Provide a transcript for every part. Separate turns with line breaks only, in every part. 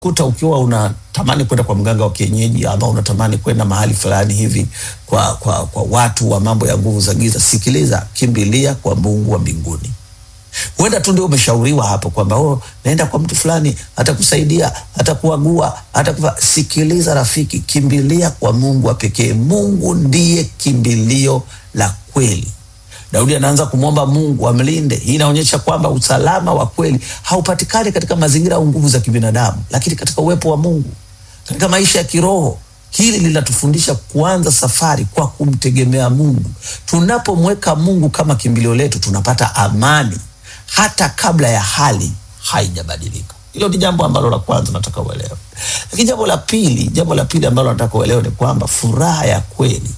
kuta ukiwa unatamani kwenda kwa mganga wa kienyeji ama unatamani kwenda mahali fulani hivi kwa, kwa, kwa watu wa mambo ya nguvu za giza, sikiliza, kimbilia kwa Mungu wa mbinguni. Huenda tu ndio umeshauriwa hapo kwamba oh, naenda kwa mtu fulani atakusaidia, atakuagua, atakufa. Sikiliza rafiki, kimbilia kwa Mungu wa pekee. Mungu ndiye kimbilio la kweli. Daudi anaanza kumwomba Mungu amlinde. Hii inaonyesha kwamba usalama wa kweli haupatikani katika mazingira au nguvu za kibinadamu, lakini katika uwepo wa Mungu, katika maisha ya kiroho. Hili linatufundisha kuanza safari kwa kumtegemea Mungu. Tunapomweka Mungu kama kimbilio letu, tunapata amani hata kabla ya hali haijabadilika. Hilo ni jambo ambalo la kwanza nataka uelewe. Lakini jambo la pili, jambo la pili ambalo nataka uelewe ni kwamba furaha ya kweli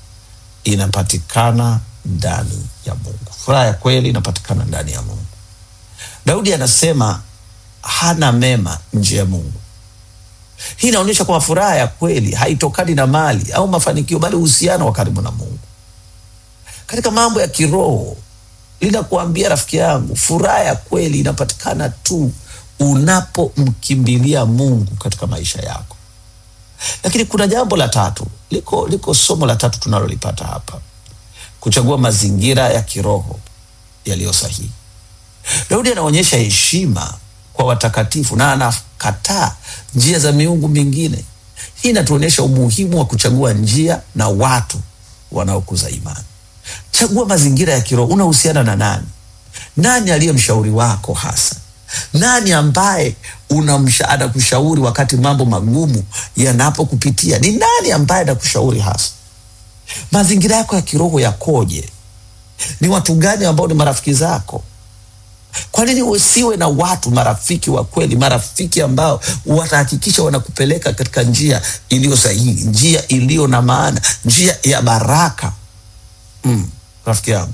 inapatikana ndani ya Mungu. Furaha ya kweli inapatikana ndani ya Mungu. Daudi anasema hana mema nje ya Mungu. Hii inaonyesha kwamba furaha ya kweli haitokani na mali au mafanikio, bali uhusiano wa karibu na Mungu. Katika mambo ya kiroho, linakuambia rafiki yangu, furaha ya kweli inapatikana tu unapomkimbilia Mungu katika maisha yako. Lakini kuna jambo la tatu, liko liko somo la tatu tunalolipata hapa kuchagua mazingira ya kiroho yaliyo sahihi. Daudi anaonyesha heshima kwa watakatifu na anakataa njia za miungu mingine. Hii inatuonyesha umuhimu wa kuchagua njia na watu wanaokuza imani. Chagua mazingira ya kiroho. Unahusiana na nani? Nani aliye mshauri wako hasa? Nani ambaye unamsha anakushauri wakati mambo magumu yanapokupitia? Ni nani ambaye anakushauri hasa? Mazingira yako ya kiroho yakoje? Ni watu gani ambao ni marafiki zako? Kwa nini usiwe na watu marafiki wa kweli, marafiki ambao watahakikisha wanakupeleka katika njia iliyo sahihi, njia iliyo na maana, njia ya baraka? Mm, rafiki yangu,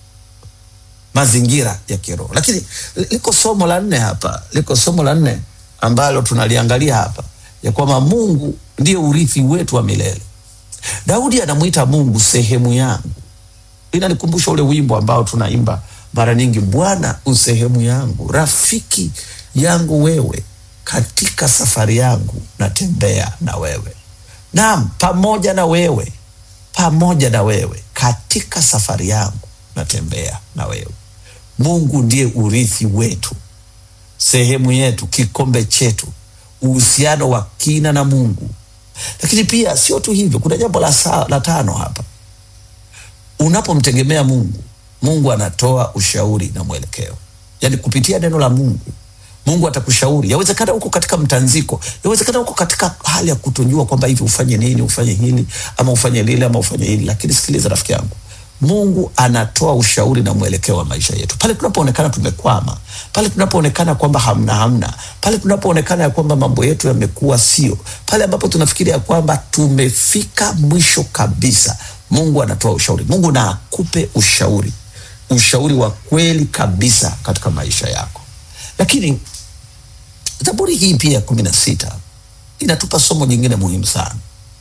mazingira ya kiroho. Lakini liko somo la nne hapa, liko somo la nne ambalo tunaliangalia hapa, ya kwamba Mungu ndiye urithi wetu wa milele. Daudi anamwita Mungu sehemu yangu. Inanikumbusha ule wimbo ambao tunaimba mara nyingi, Bwana usehemu yangu, rafiki yangu wewe, katika safari yangu natembea na wewe. Naam, pamoja na wewe, pamoja na wewe, katika safari yangu natembea na wewe. Mungu ndiye urithi wetu, sehemu yetu, kikombe chetu, uhusiano wa kina na Mungu. Lakini pia sio tu hivyo, kuna jambo la, saa, la tano hapa. Unapomtegemea Mungu, Mungu anatoa ushauri na mwelekeo, yaani kupitia neno la Mungu. Mungu atakushauri. Yawezekana uko katika mtanziko, yawezekana uko katika hali ya kutojua kwamba hivi ufanye nini, ufanye hili ama ufanye lile ama ufanye hili, lakini sikiliza rafiki yangu, Mungu anatoa ushauri na mwelekeo wa maisha yetu pale tunapoonekana tumekwama, pale tunapoonekana kwamba hamna hamna, pale tunapoonekana ya kwamba mambo yetu yamekuwa sio, pale ambapo tunafikiria ya kwamba tumefika mwisho kabisa. Mungu anatoa ushauri. Mungu na akupe ushauri, ushauri wa kweli kabisa katika maisha yako. Lakini Zaburi hii pia kumi na sita inatupa somo jingine muhimu sana.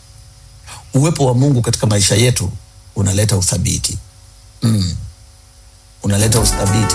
Uwepo wa Mungu katika maisha yetu unaleta uthabiti mm. unaleta uthabiti